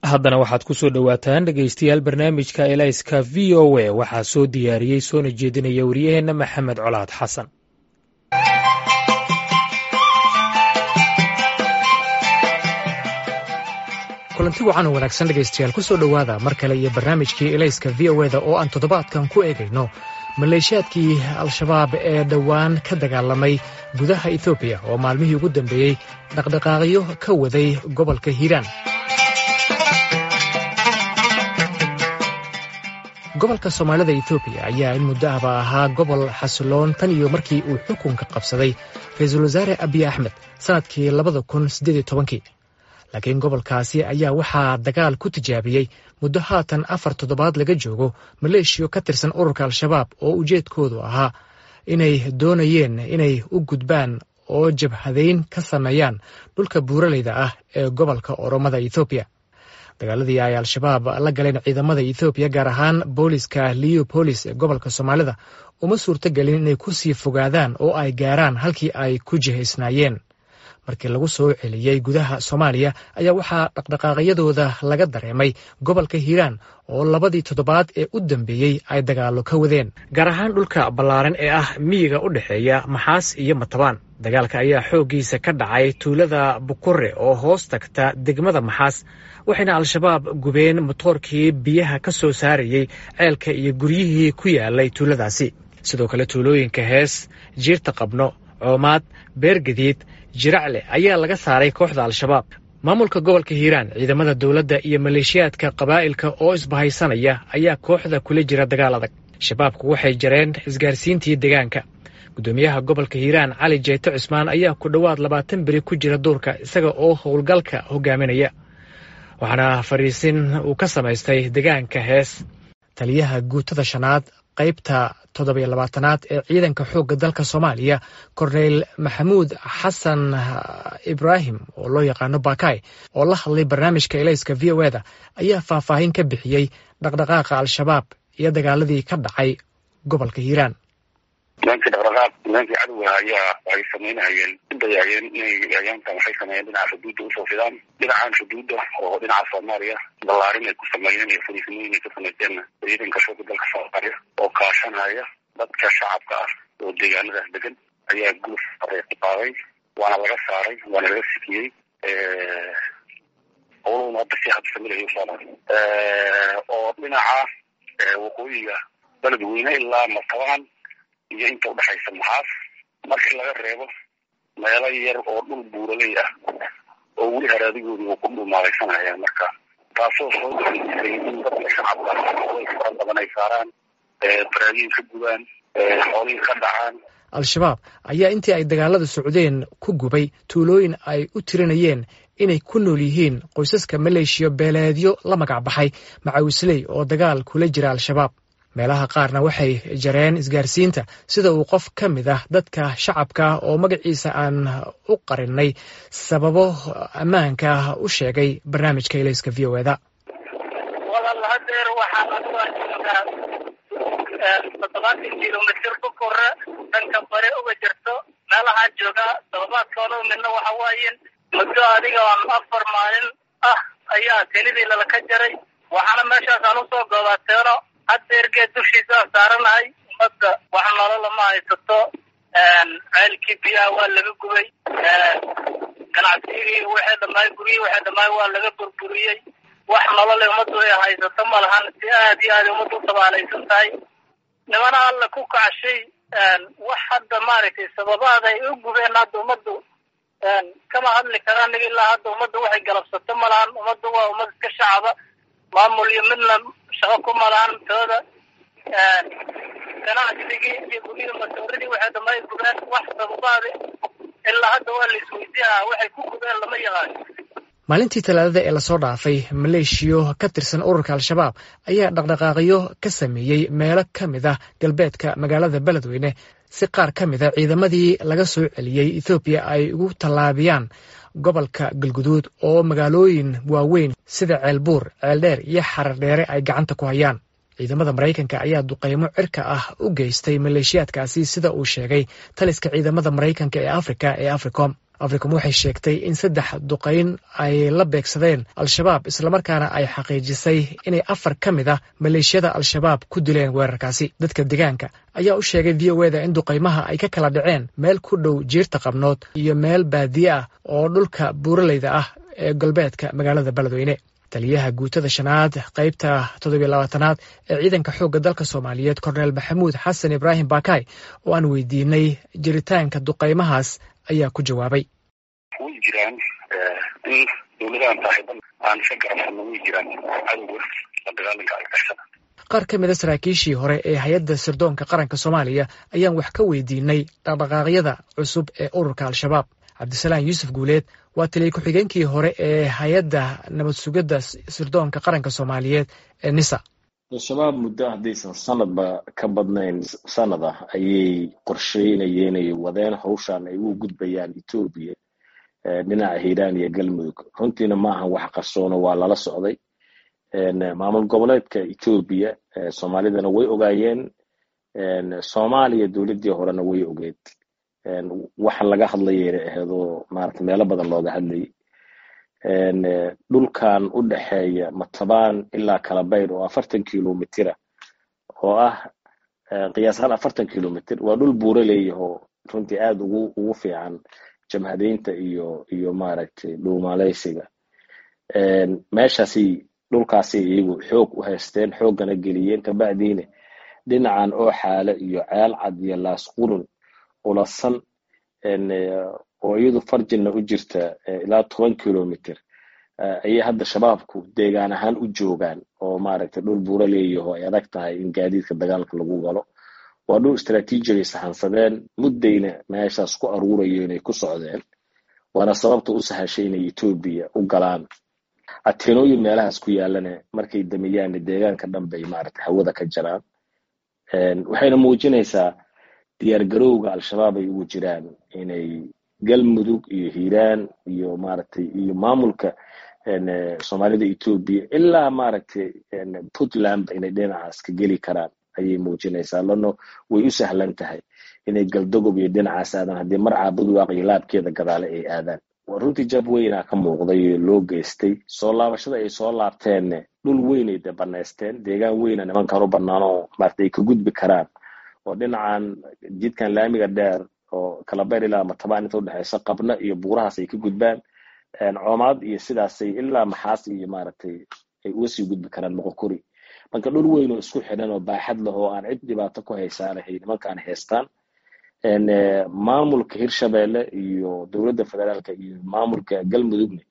haddana waxaad ku soo dhowaataan dhegaystayaal barnaamijka elayska v o a waxaa soo diyaariyey soona jeedinaya wariyaheenna maxamed colaad xasan kulanti wacan oo wanaagsan dhegaystayaal ku soo dhowaada mar kale iyo barnaamijkii elayska v o eda oo aan toddobaadkan ku eegayno maleeshiyaadkii al-shabaab ee dhowaan ka dagaalamay gudaha etoobiya oo maalmihii ugu dambeeyey dhaqdhaqaaqyo ka waday gobolka hiiraan gobolka soomaalida etoobiya ayaa in muddo ahba ahaa gobol xasiloon tan iyo markii uu xukunka qabsaday ra-iisul wasaare abiy axmed sannadkii labada kun siddeed tobankii laakiin gobolkaasi ayaa waxaa dagaal ku tijaabiyey muddo haatan afar toddobaad laga joogo maleeshiyo ka tirsan ururka al-shabaab oo ujeedkoodu ahaa inay doonayeen inay u gudbaan oo jabhadayn ka sameeyaan dhulka buuraleyda ah ee gobolka oromada ethoobiya dagaaladii ay al-shabaab la galeen ciidamada ethoobiya gaar ahaan booliska leopolis ee gobolka soomaalida uma suurtogelin inay ku sii fogaadaan oo ay gaaraan halkii ay ku jihaysnaayeen markii lagu soo celiyey gudaha soomaaliya ayaa waxaa dhaqdhaqaaqyadooda laga dareemay gobolka hiiraan oo labadii toddobaad ee u dambeeyey ay dagaallo ka wadeen gaar ahaan dhulka ballaaran ee ah miyiga u dhexeeya maxaas iyo matabaan dagaalka ayaa xooggiisa ka dhacay tuulada bukure oo hoos tagta degmada maxaas waxayna al-shabaab gubeen motoorkii biyaha ka soo saarayey ceelka iyo guryihii ku yaalay tuuladaasi sidoo kale tuulooyinka hees jiirta qabno coomaad beergadiid jiracle ayaa laga saaray kooxda al-shabaab maamulka gobolka hiiraan ciidamada dowladda iyo maleeshiyaadka qabaa'ilka oo isbahaysanaya ayaa kooxda kula jira dagaal adag shabaabku waxay jareen isgaarsiintii deegaanka guddoomiyaha gobolka hiiraan cali jeyte cusmaan ayaa ku dhowaad labaatan beri ku jira duurka isaga oo howlgalka hogaaminaya waxaana fadhiisin uu ka samaystay deegaanka hees taliyaha guutada shanaad qaybta toddobiyo labaatanaad ee ciidanka xoogga dalka soomaaliya korneyl maxamuud xasan ibraahim oo loo yaqaano bakay oo la hadlay barnaamijka elayska v o eda ayaa faahfaahin ka bixiyey dhaqdhaqaaqa al-shabaab iyo dagaaladii ka dhacay gobolka hiiraan nimankii dhaqdhaqaaq nimankii cadowga ayaa waxay samaynahayeen udayayeen inay ayaantan waxay sameeyeen dhinaca xuduudda usoo fidaan dhinacan xuduudda oo dhinaca soomaaliya ballaarin ay ku sameeyeen iyo fariisimooyin ay ka samayseenna ciidanka shooga dalka soomaaliya oo kaashanaya dadka shacabka ah oo deegaanadaas degan ayaa guluf areeku qaaday waana laga saaray waana laga sikiyey howlahuna hadda si habsamilayo usoomaali oo dhinaca waqooyiga beledweyne ilaa matabaan iyo inta udhexaysa maxaas markii laga reebo meelo yar oo dhul buuraley ah oo weli haraadigoodii uu ku dhumaalaysanaya marka taasoo soo daisay in dadka shacabka way fara badan ay saaraan baraagiin ka gubaan xoolihii ka dhacaan al-shabaab ayaa intii ay dagaalada socdeen ku gubay tuulooyin ay u tirinayeen inay ku nool yihiin qoysaska maleeshiya beeleedyo la magac baxay macawisley oo dagaal kula jira al-shabaab meelaha qaarna waxay jareen isgaarsiinta sida uu qof ka mid ah dadka shacabka oo magaciisa aan u qarinay sababo ammaanka u sheegay barnaamijka elayska v o eda walaal hadeer waxaa laga joogaa toddobaatan kilomitr ku kore dhanka bare uga jirto meelahaa joogaa todobaadkoona midna waxa waayen muddo adiga aan afar maalin ah ayaa kelidii lalaka jaray waxaana meeshaasaan usoo goobateeno hadeergeed dushiisaan saaranahay ummadda wax nolola ma haysato ceelkii biyaha waa laga gubay ganacsigii waxay dhamaay guryihii waxay dhamaay waa laga burburiyey wax nolole ummaddu ay haysato ma lahan si aad iyo aad ummaddu u tabaalaysan tahay nimana alla ku kacshay wax hadda maaragtay sababaada ay u gubeen hadda ummaddu kama hadli karaan nig ilaa hadda ummadda waxay galabsato ma lahan ummaddu waa ummad iska shacaba maamul iyo midna shaqo ku malahan tooda ganacsigii iyo guryihii masooridii waxay dhamay gubeen wax sababaada ilaa hadda waa la isweydiihaa waxay ku gubeen lama yaqaan maalintii talaadada ee lasoo dhaafay maleeshiyo ka tirsan ururka al-shabaab ayaa dhaqdhaqaaqyo ka sameeyey meelo ka mid ah galbeedka magaalada beledweyne si qaar ka mid a ciidamadii laga soo celiyey ethoobiya ay ugu tallaabiyaan gobolka galguduud oo magaalooyin waaweyn sida ceelbuur ceeldheer iyo xarar dheere ay gacanta ku hayaan ciidamada maraykanka ayaa duqeymo cirka ah u geystay maleeshiyaadkaasi sida uu sheegay taliska ciidamada maraykanka ee afrika ee africom africom waxay sheegtay in saddex duqayn ay la beegsadeen al-shabaab islamarkaana ay xaqiijisay inay afar ka mid ah maleeshiyada al-shabaab ku dileen weerarkaasi dadka deegaanka ayaa u sheegay v o eda in duqaymaha ay ka kala dhaceen meel ku dhow jiirta qabnood iyo meel baadiye ah oo dhulka buuraleyda ah ee galbeedka magaalada beledweyne taliyaha guutada shanaad qaybta toddobiyo labaatanaad ee ciidanka xoogga dalka soomaaliyeed korneel maxamuud xasan ibraahim bakay oo aan weydiinay jiritaanka duqaymahaas ayaa ku jawaabay way jiraan in dowladahan saaxiiban aan iska garabsano way jiraan cadowga la dagaalanka argagixisada qaar ka mid a saraakiishii hore ee hay-adda sirdoonka qaranka soomaaliya ayaan wax ka weydiinay dhaqdhaqaaqyada cusub ee ururka al-shabaab cabdisalaam yuusuf guuleed waa taliya ku-xigeenkii hore ee hay-adda nabad sugidda sirdoonka qaranka soomaaliyeed ee nisa al-shabaab muddo haddaysan sanadba ka badnayn sanad ah ayay qorsheynayeen ay wadeen hawshan ay u gudbayaan etoobiya dhinaca hiiraan iyo galmudug runtiina ma ahan wax qarsoono waa lala socday maamul goboleedka etoobiya soomaalidana way ogaayeen soomaaliya dowladdii horena way ogeed waxa laga hadlayayna aheedoo maarata meelo badan looga hadlayay dhulkan u dhexeeya matabaan ilaa kalabayr oo afartan kilomitira oo ah qiyaasahaan afartan kilomitr waa dhul buuro leeyahoo runtii aada ugu ugu fiican jamhadeynta iyo iyo maaragtay dhuumaleysiga meeshaasi dhulkaasi iyagu xoog u haysteen xooggana geliyeen kabacdiina dhinacan oo xaale iyo ceel cad iyo laasqurun ulasan oo iyadu farjinna u jirta ilaa toban kilomitr ayay hadda shabaabku deegaan ahaan u joogaan oo maaragtay dhul buuro leeyaho ay adag tahay in gaadiidka dagaalka lagu galo waa dhul istraatiijigay sahansadeen muddayna meeshaas ku aruurayo inay ku socdeen waana sababta u sahashay inay etoobiya u galaan ateenooyin meelahaas ku yaalana markay dameyaanna deegaanka dhan bay maaragtay hawada ka jaraan waxayna muujinaysaa diyaargarowga al-shabaab ay ugu jiraan inay galmudug iyo hiiraan iyo maaragtay iyo maamulka soomaalida etoobiya ilaa maaragtay puntland inay dhinacaas ka geli karaan ayay muujinaysaa lano way u sahlan tahay inay galdogob iyo dhinacaas aadaan haddii mar caabudwaaq iyo laabkeeda gadaale ay aadaan runtii jab weynaa ka muuqday loo geystay soo laabashada ay soo laabteenne dhul weynay de banaysteen deegaan weyna nimankan u banaanoo maarata ay ka gudbi karaan oo dhinacan jidkan laamiga dheer oo kalabayr ilaa matabaan inta udhexeysa qabna iyo buurahaas ay ka gudbaan coomaad iyo sidaasay ilaa maxaas iyo maaragtay ay uga sii gudbi karaan moqokuri marka dhul weyn oo isku xidhan oo baaxad leh oo aan cid dhibaato ku haysaanahay nimankaan haystaan maamulka hirshabeelle iyo dowladda federaalka iyo maamulka galmudugna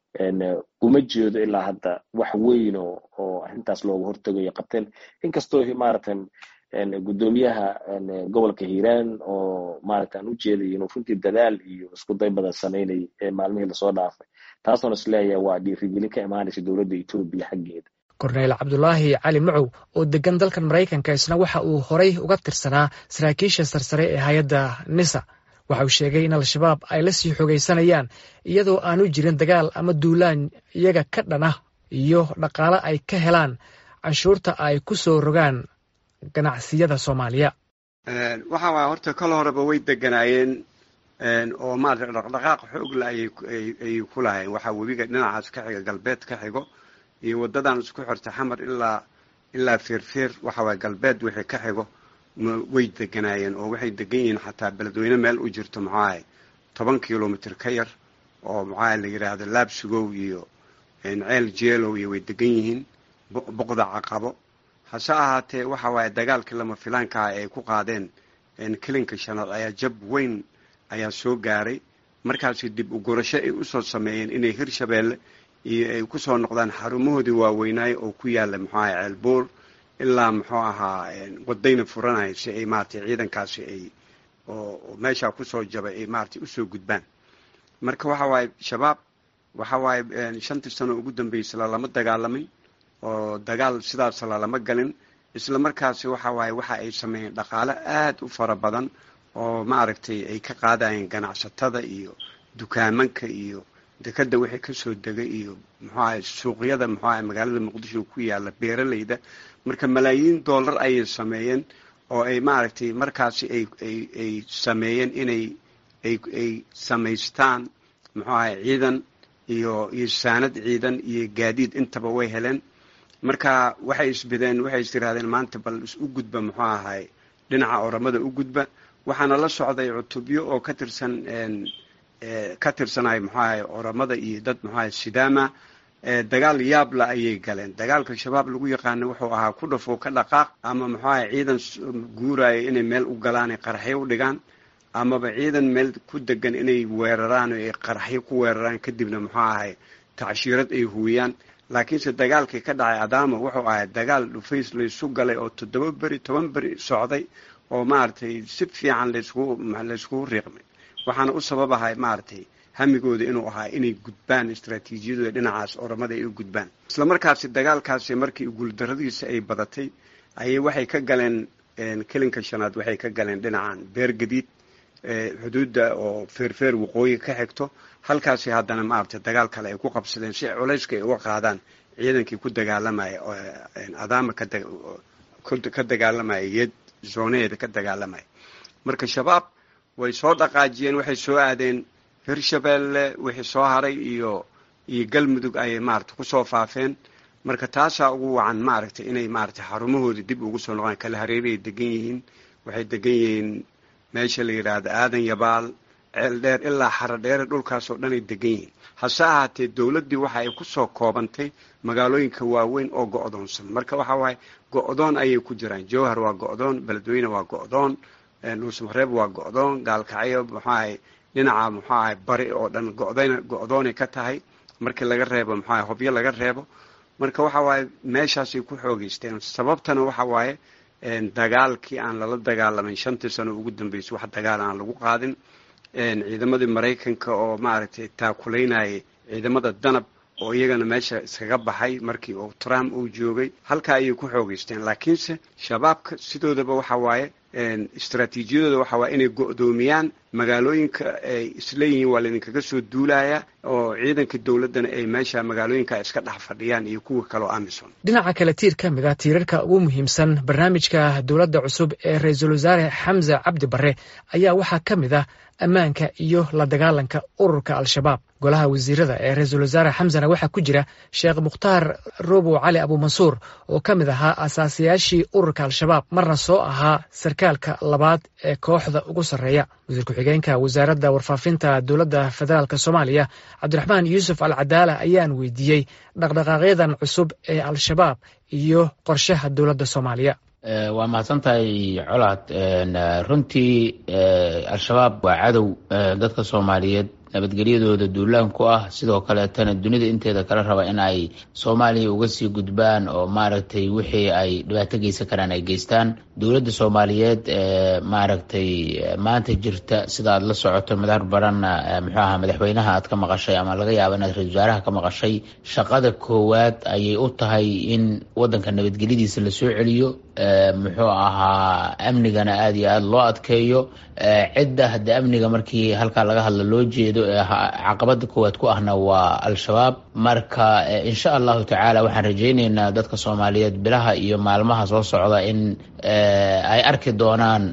uma jeedo ilaa hadda wax weyn oo oo arrintaas looga hortegayo qabteen inkastoo maaragtay guddoomiyaha gobolka hiiraan oo maaragta aan u jeeday inuu runtii dadaal iyo isku day badan samaynay ee maalmihii lasoo dhaafay taasoona isleeyahay waa dhiirigelin ka imaanaysa dowladda etoobiya xaggeeda korneyl cabdulaahi cali macow oo degan dalkan maraykanka isna waxa uu horay uga tirsanaa saraakiisha sarsare ee hay-adda nisa waxa uu sheegay in al-shabaab ay la sii xogaysanayaan iyadoo aanu jirin dagaal ama duulaan iyaga ka dhan ah iyo dhaqaale ay ka helaan canshuurta ay ku soo rogaan ganacsiyada soomaaliya waxa waaya horta kal horeba way deganaayeen oo maarata dhaqdhaqaaq xoogla ayay ku lahayen waxaa webiga dhinacaas ka xiga galbeed ka xigo iyo waddadan isku xirta xamar ilaa ilaa feerfeer waxa waaya galbeed wixii ka xigo way deganaayeen oo waxay degan yihiin xataa beledweyne meel u jirto maxaahay toban kilomitr ka yar oo maxaa la yidhaahdo laabsugow iyo ceel jeelow iyo way degan yihiin boqda caqabo hase ahaatee waxa waaye dagaalkii lama filaankaha ay ku qaadeen kelinka shanaad ayaa jab weyn ayaa soo gaaray markaasi dib u gurasho ay usoo sameeyeen inay hirshabeelle iyo ay kusoo noqdaan xarumahoodii waaweynaaye oo ku yaala muxuu ahay ceelbuur ilaa muxuu ahaa wadayna furanaya si ay maratay ciidankaasi ay oo meeshaa kusoo jabay ay maratay usoo gudbaan marka waxa waaye shabaab waxa waaye shantii sano ugu dambeysay lalama dagaalamay oo dagaal sidaasa lalama galin isla markaasi waxa waaye waxa ay sameeyeen dhaqaale aad u fara badan oo maaragtay ay ka qaadayeen ganacsatada iyo dukaamanka iyo dekada wixii kasoo degay iyo muxuu ahay suuqyada muxuu ahay magaalada muqdisho ku yaala beeralayda marka malaayiin dollar ayay sameeyeen oo ay maaragtay markaasi ay ay ay sameeyeen inay ay ay samaystaan muxuu ahay ciidan iyo iyo saanad ciidan iyo gaadiid intaba way heleen marka waxay isbideen waxay is yidhahdeen maanta bal u gudba muxuu ahay dhinaca oramada u gudba waxaana la socday cutubyo oo ka tirsan ka tirsanay muxuu ahay oramada iyo dad muxuu ahay sidaama dagaal yaabla ayay galeen dagaalka shabaab lagu yaqaana wuxuu ahaa ku dhafo ka dhaqaaq ama muxuu ahay ciidan guuraya inay meel u galaanay qaraxyo u dhigaan amaba ciidan meel ku degan inay weeraraan oo ay qaraxyo ku weeraraan kadibna muxuu ahay tacshiirad ay huwiyaan laakiinse dagaalkii ka dhacay adaama wuxuu ahay dagaal dhufays laysu galay oo toddoba beri toban beri socday oo maaragtay si fiican laysku layskugu riiqmay waxaana u sababahay maaragtay hamigooda inuu ahaa inay gudbaan istraatiijiyadooda dhinacaas oramada ay u gudbaan isla markaasi dagaalkaasi markii guuldaradiisa ay badatay ayay waxay ka galeen kelinka shanaad waxay ka galeen dhinacan beer gadiid xuduudda oo feerfeer waqooyi ka xigto halkaasi haddana maaragtay dagaal kale ay ku qabsadeen si culayska ay uga qaadaan ciidankii ku dagaalamaya adaama ka dagaalamaya yeed zoonaheeda ka dagaalamaya marka shabaab way soo dhaqaajiyeen waxay soo aadeen hirshabeelle wixii soo haray iyo iyo galmudug ayay maaragtay kusoo faafeen marka taasaa ugu wacan maaragtay inay maaragtay xarumahoodii dib ugu soo noqdaan kala hareeray degan yihiin waxay degan yihiin meesha la yidhaahdo aadan yabaal ceel dheer ilaa xaro dheere dhulkaasoo dhan ay degan yihiin hase ahaatee dowladdii waxa ay kusoo koobantay magaalooyinka waaweyn oo go-doonsan marka waxa waaye go-doon ayay ku jiraan jowhar waa go-doon beledweyne waa go-doon dhuusmareeb waa go-doon gaalkacyo muxuahay dhinaca muxuu ahay bari oo dhan godn go-doonay ka tahay markii laga reebo muxuu ahay hobyo laga reebo marka waxa waaye meeshaasay ku xoogeysteen sababtana waxa waaye dagaalkii aan lala dagaalamayn shantii sano ugu dambeysay wax dagaal aan lagu qaadin ciidamadii maraykanka oo maaragtay taakulaynayay ciidamada danab oo iyagana meesha iskaga baxay markii uu trump uu joogay halkaa ayay ku xoogeysteen laakiinse shabaabka sidoodaba waxa waaye istraatiijiyadooda waxa waaye inay go-doomiyaan magaalooyinka ay isleeyihiin waa laydinkaga soo duulaya oo ciidanka dowladdana ay meesha magaalooyinka iska dhex fadhiyaan iyo kuwa kaleo amison dhinaca kale tiir ka mid a tiirarka ugu muhiimsan barnaamijka dowladda cusub ee ra-iisul wasaare xamse cabdi barre ayaa waxaa ka mid ah ammaanka iyo la dagaalanka ururka al-shabaab golaha wasiirada ee ra-iisul wasaare xamsena waxaa ku jira sheekh mukhtaar robow cali abuumansuur oo ka mid ahaa asaasayaashii ururka al-shabaab marna soo ahaa sarkaalka labaad ee kooxda ugu sarreeya wasiir ku-xigeenka wasaaradda warfaafinta dowladda federaalk soomaaliya cabdiraxmaan yuusuf al cadaala ayaan weydiiyey dhaqdhaqaaqyadan cusub ee al-shabaab iyo qorshaha dowladda soomaaliya waa mahadsantahay colaad runtii al-shabaab waa cadow dadka soomaaliyeed nabadgelyadooda duulaan ku ah sidoo kaleetana dunida inteeda kala raba in ay soomaaliya uga sii gudbaan oo maaragtay wixii ay dhibaato geysan karaan ay geystaan dowladda soomaaliyeed maaragtay maanta jirta sida aad la socoto madaar baranna muxuu ahaa madaxweynaha aad ka maqashay ama laga yaaba inaad ra-isul wasaaraha ka maqashay shaqada koowaad ayay u tahay in wadanka nabadgelyadiisa lasoo celiyo muxuu ahaa amnigana aada iyo aada loo adkeeyo cidda hadda amniga markii halkaa laga hadlo loo jeedo ee caqabada koowaad ku ahna waa al-shabaab marka insha allahu tacaala waxaan rajayneynaa dadka soomaaliyeed bilaha iyo maalmaha soo socda in ay arki doonaan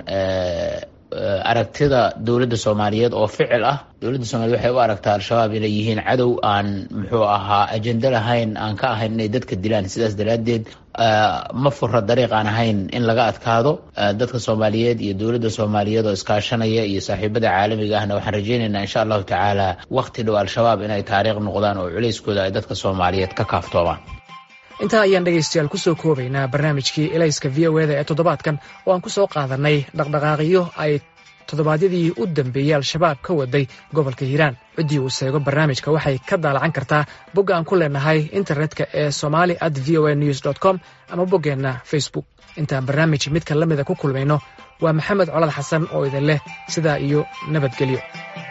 aragtida dowladda soomaaliyeed oo ficil ah dowladda soomaliyeed waxay u aragtaa al-shabaab inay yihiin cadow aan muxuu ahaa ajendo lahayn aan ka ahayn inay dadka dilaan sidaas daraaddeed ma fura dariiq aan ahayn in laga adkaado dadka soomaaliyeed iyo dowladda soomaaliyeed oo iskaashanaya iyo saaxiibada caalamiga ahna waxaan rajayneynaa insha allahu tacaala waqti dhow al-shabaab inay taariikh noqdaan oo culeyskooda ay dadka soomaaliyeed ka kaaftoomaan intaa ayaan dhegaystayaal ku soo koobaynaa barnaamijkii elayska v o eda ee toddobaadkan oo aan ku soo qaadanay dhaqdhaqaaqyo ay toddobaadyadii u dambeeyey al-shabaab ka waday gobolka hiiraan ciddii uu seego barnaamijka waxay ka daalacan kartaa bogga aan ku leenahay internetka ee somali at v o a news dt com ama boggeenna facebook intaan barnaamij midka la mida ku kulmayno waa maxamed colad xasan oo idin leh sidaa iyo nabadgelyo